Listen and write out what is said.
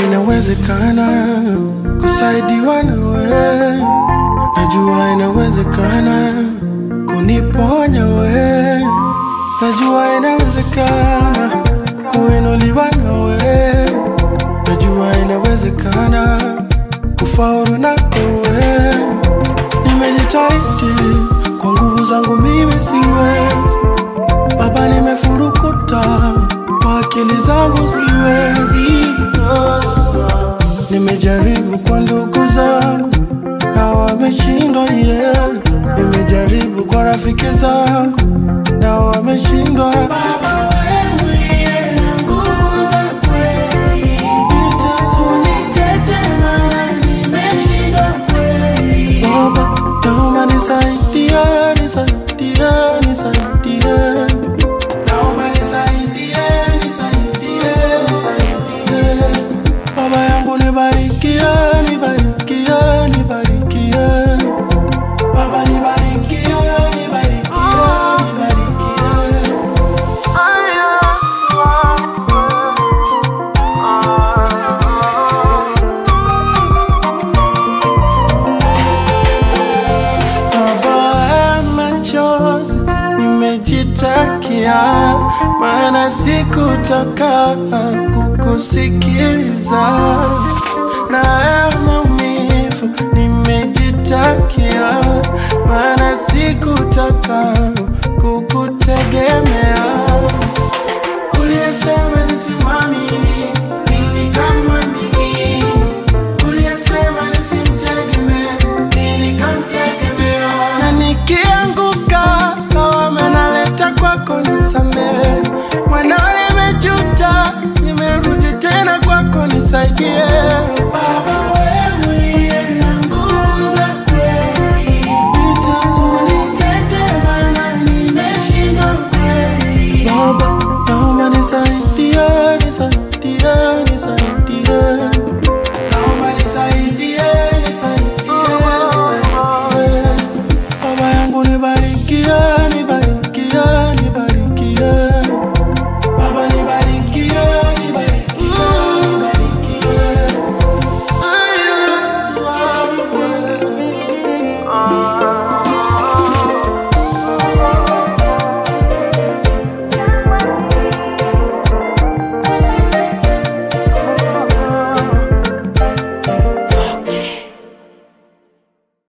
inawezekana kusaidiwa nawe, najua inawezekana kuniponya we, najua inawezekana kuinuliwa nawe, najua inawezekana kufaulu na wewe. Nimejitahidi kwa nguvu zangu, mimi siwezi Baba, nimefurukuta kwa akili zangu siwezi. Nimejaribu kwa ndugu zangu na wameshindwa, yeah. Nimejaribu kwa rafiki zangu na wameshindwa. Baba, wewe uliye na nguvu za kweli, nitetee maana nimeshindwa kweli. Baba, naomba nisaidie, nisaidie, nisaidie. Naomba nisaidie, nisaidie, nisaidie. Baba yangu nibarikie, nibarikie, nibarikie. Baba nibarikie, nibarikie, nibarikie. Baba ya machozi nimejitakia, maana sikutaka kukusikiliza. Na ya maumivu nimejitakia, maana sikutaka kukutegemea. Uliyesema nisimamini, mimi kama mimi. Uliyesema nisimtegemee, mimi nikamtegemea. Na nikianguka, lawama naleta kwako, nisamehe. Mwanao nimejuta, nimerudi tena kwako, nisaidie.